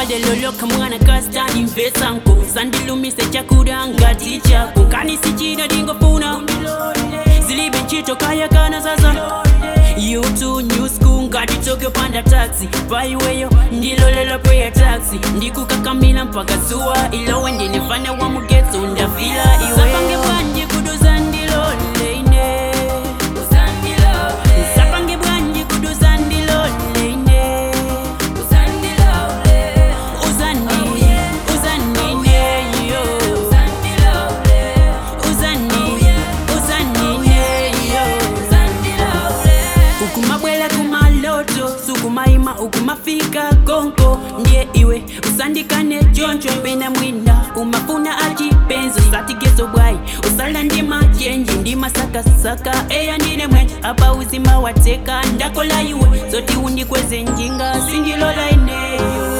loloka mwana kastani mvesanko sandilumise chakula ngati chako kani sichina dingofuna zilibe nchito kaya kana sasa yutu new school ngati tokyo panda taxi paiweyo ndilolelo prayer taxi ndikukakamila mpaka zuwa ilowe ndinefana wa mugetso ndafila iwe sapange bwanji kuduza ndilole ine sapange bwanji kuduza ndilole ine uzani uzani neyo uzani uzani neyo ukumabwela kumaloto sukumaima ukumafika konko ndiye iwe usandikane choncho pena mwina umafuna achipenzo satigezo bwayi usala ndima chenji ndima sakasaka eya ndine mwenje apa uzima wateka ndakola iwe zoti undikweze njinga sindilola ineyo